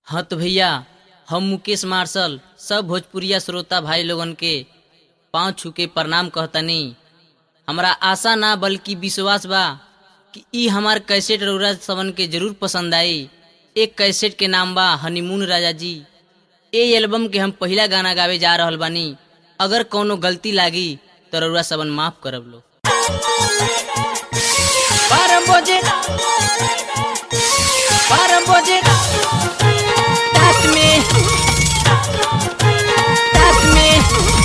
हाँ तो भैया हम मुकेश मार्शल सब भोजपुरिया श्रोता भाई लोगन के पाँव छू के प्रणाम कहतनी हमरा आशा ना बल्कि विश्वास बा कि ई हमार कैसेट रउरा सबन के जरूर पसंद आई एक कैसेट के नाम बा हनीमून राजा जी ए एल्बम के हम पहला गाना गावे जा रहल बानी अगर कौनो गलती लागी तो रउरा सबन माफ करब लो बारह बजे बारह बजे रात में रात में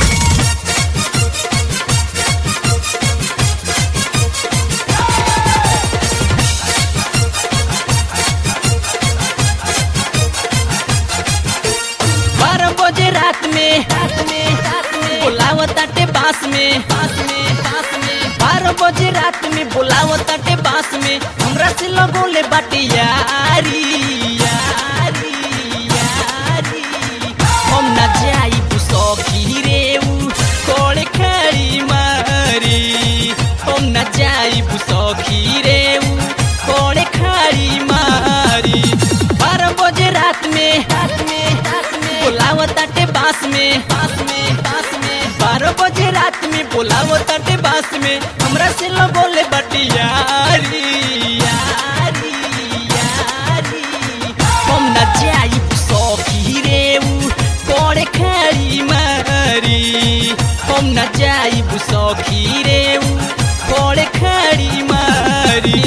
बारह बजे रात में रात में रात में बुलावताटे बांस में बांस में बांस में बारह बजे रात में बुलावताटे बांस में हमरा से लगोले बाटे यारी यारी यारी हम ना जाई सखी रे उ कोड़े खड़ी मारी हम ना जाई सखी रे उ कोड़े खड़ी मारी बारह बजे रात में रात में रात में बुलावताटे बांस में बांस में बांस में बारह बजे रात में बुलावताटे बांस में हमरा से लगोले बाटे यारी यारी यारी हम ना जाई सखी रे उ कोड़े खड़ी मारी हम ना जाई सखी रे उ कोड़े खड़ी मारी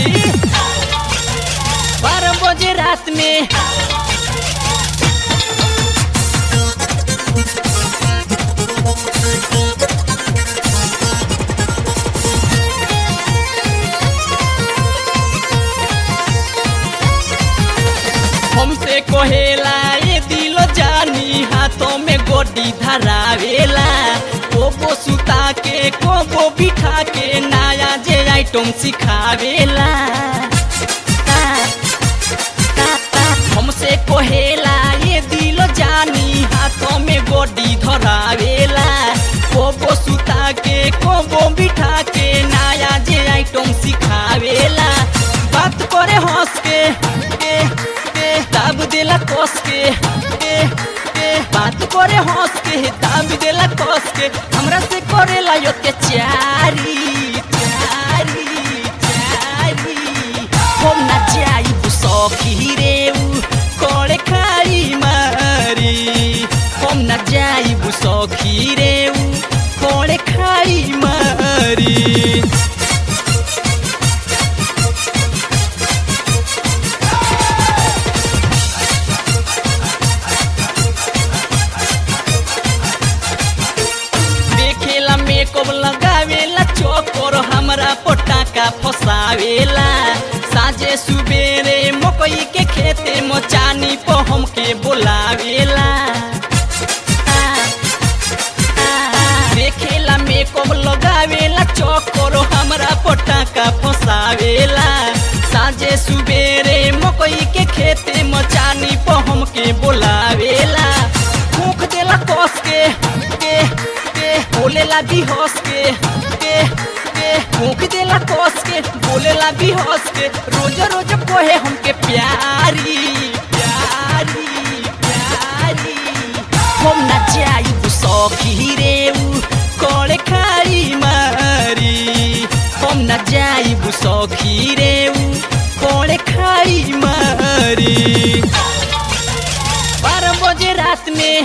बारह बजे रात में हमसे कोहेला ये दिलो जानी हाथों में गोडी धरावेला कोबो सुता के कोबो बिठा के नया जे आइटम सिखावेला हमसे कोहेला ये दिलो जानी हाथों में गोडी धरावेला कोबो सुता के कोबो बिठा के नया जे आइटम सिखावेला बात करे हंस के के के दाब देला कस के के के बात करे हंस के दाब देला कस के हमरा से करेला यो के चारी चारी चारी हम ना जाई सखी रे उ कोड़े खाड़ी मारी हम ना जाई सखी रे उ कोड़े खाड़ी मारी देखेला मेकअप लगावेला चोकर हमरा पटाका फसावेला साझे सुबेरे मकई के खेते मचानी पर हमके बोलावेला देखेला मेकअप लगावेला चोकर हमरा पटाका फसावेला साझे सुबेरे मकई के खेते मचानी पर हमके बोलावेला मुख देला कस के के के बोलेला भी हंस के के के मुख देला कस के बोलेला भी हंस के रोज रोज कोहे हमके प्यारी प्यारी प्यारी हम ना जाई सखी रे उ कोड़े खाड़ी मारी हम ना जाई सखी रे उ कोड़े खाड़ी मारी बारह बजे रात में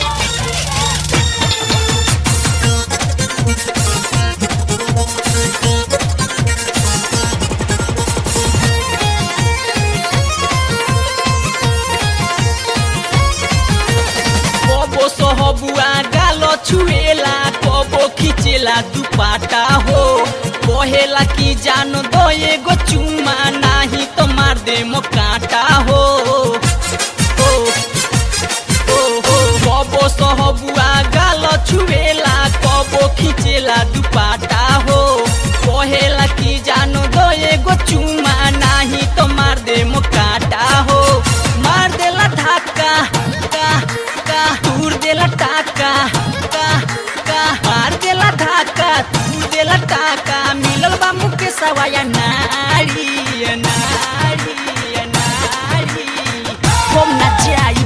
कबो सहबुआ गालो छुएला कबो खिचेला दुपाटा हो कहेला कि जानो दो एगो चुमा नाही तो मार दे मो काटा हो हो हो हो कबो सहबुआ गालो छुएला कबो खिचेला दुपाटा हो कहेला कि जानो दो एगो चुमा नाही तो मार दे मो काटा हो मार देला धक्का का का दूर देला टाका का का मार देला धक्का दूर देला टाका मिलल बा मुके सवाया नारी नारी नारी हम ना जाई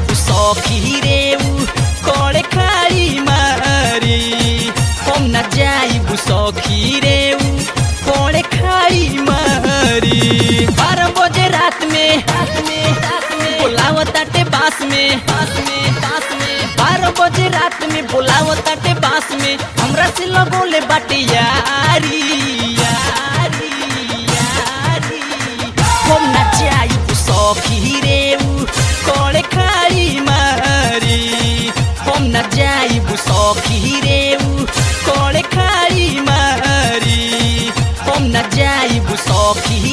सखी रे उ करे खाड़ी मारी हम न जाइब सखी रे उ करे खाड़ी मारी बारह बजे रात में रात में रात में बोलावताटे बास में बास में बास में बारह बजे रात में बोलावताटे बास में हमरा से लगोले बाटे यारी यारी यारी हम न जाइब सखी रे उ करे खाड़ी मारी हम न जाइब सखी रे उ करे खाड़ी मारी हम न जाइब सखी